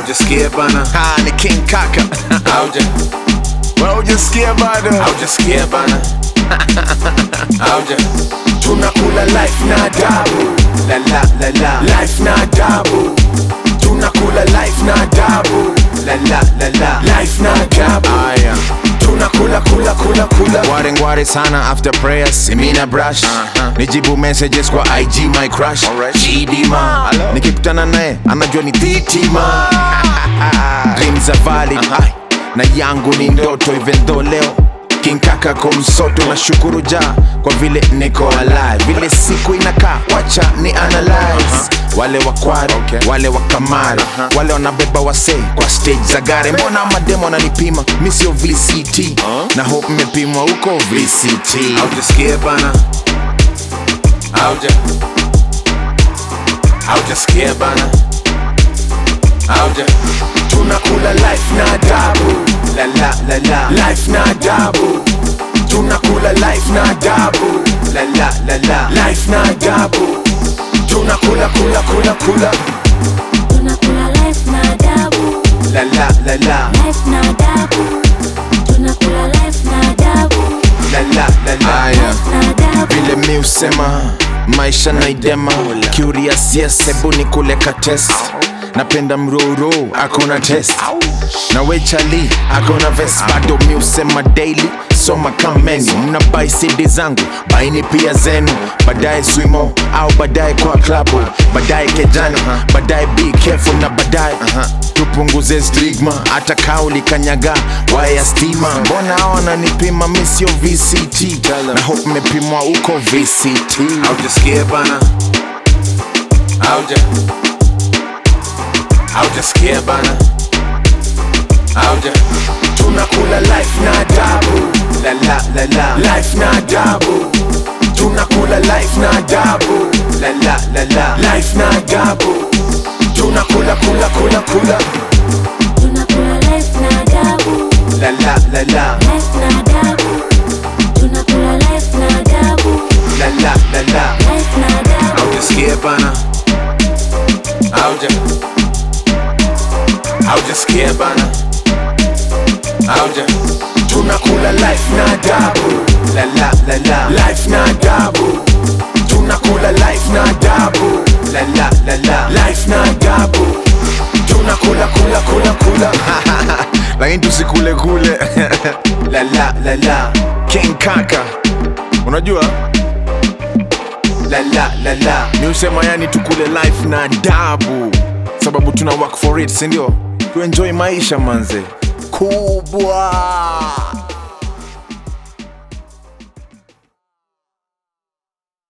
Haujasikia bana, Ah, ni King Kaka. hauja Wewe hujasikia bado? haujasikia bana, hauja tunakula life na adabu la la la la life na adabu tunakula life na adabu la la la la life na adabu Aya. tunakula kula kula kula Ngware ngware sana after prayers simina brush Uh-huh. nijibu messages kwa IG my crush Alright. Chidima Hello. nikikutana naye anajua ni thitima dreams za valley Ai, na yangu ni ndoto even though leo King Kaka komsoto na shukuru ja kwa vile niko alive vile siku inakaa wacha ni analyze wale wakwari Okay. wale wakamari wale wanabeba wasei kwa stage za gari mbona mademo wananipima mi sio vct na hope mmepimwa huko vct haujasikia bana, hauja haujasikia bana, hauja tunakula life na adabu la la la la life na adabu tunakula life na adabu la la la la life na adabu tunakula kula kula kula Tunakula life na adabu, la la la la life na adabu. Tunakula life na adabu, la la la la aya life na adabu. vile mi usema maisha naidema curious yes hebu ni kuleka test napenda mroro akona test na wechali akona ves bado mi usema daily soma kameni mna bai cd zangu baini pia zenu baadaye swimo au baadaye kwa klabu baadaye kejani baadaye be careful na baadaye tupunguze stigma hata kauli kanyaga waya stima mbona hao wananipima mi sio vct na hope mmepimwa huko vct haujasikia bana, hauja haujasikia bana, hauja tunakula life na adabu la la la la life na adabu tunakula life na adabu la la la la life na adabu tunakula kula kula kula Tunakula life na adabu, la la la la life na adabu. Tunakula life na adabu, la la la la life na adabu. haujasikia bana, hauja haujasikia bana, hauja tunakula life na adabu la la la la life na adabu tunakula life na adabu la la la la life na adabu tunakula kula kula kula lakini tusikule kule la la la la king kaka unajua la la la la mi usema yani tukule life na adabu sababu tuna work for it sindio tuenjoy maisha manze kubwa